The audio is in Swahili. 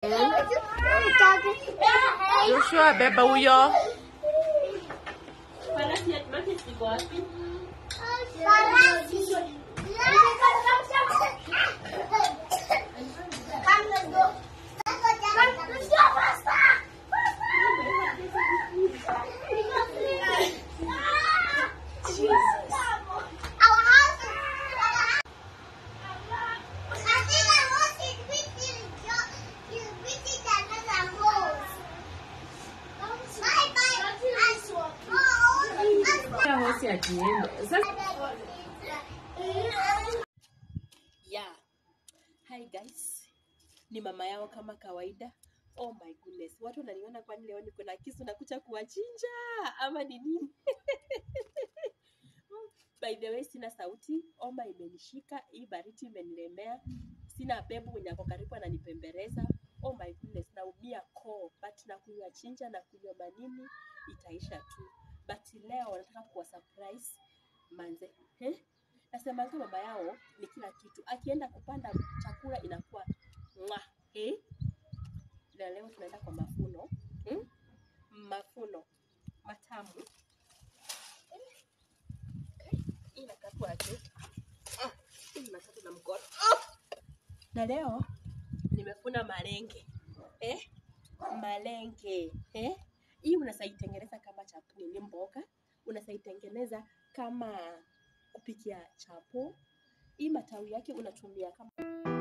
Joshua, beba huyo. Hosi akienda. Sasa Yeah. Hi guys. Ni mama yao kama kawaida. Oh my goodness. Watu wananiona kwani leo niko na kisu nakuja kuwachinja ama ni nini? By the way, sina sauti, oma imenishika, hii baridi imenilemea. Sina bebu mwenye ako karibu ananipembeleza. Oh my goodness, naumia koo, but na kunywa chinja na kunywa manini itaisha tu. But leo nataka kuwa surprise manze. Eh? Nasemanga mama yao ni kila kitu. Akienda kupanda chakula inakuwa mwa. Eh? Na leo tunaenda kwa mafuno. Hmm? Mafuno matamu. Eh? Hii inakatwa aje? Ah, hii inakatwa na mkono. Ah! Na leo nimefuna malenge. Eh? Malenge. Eh? Hii unasaitengeneza kama chapuni ni mboga. Unasaitengeneza kama kupikia chapo. Hii matawi yake unatumia kama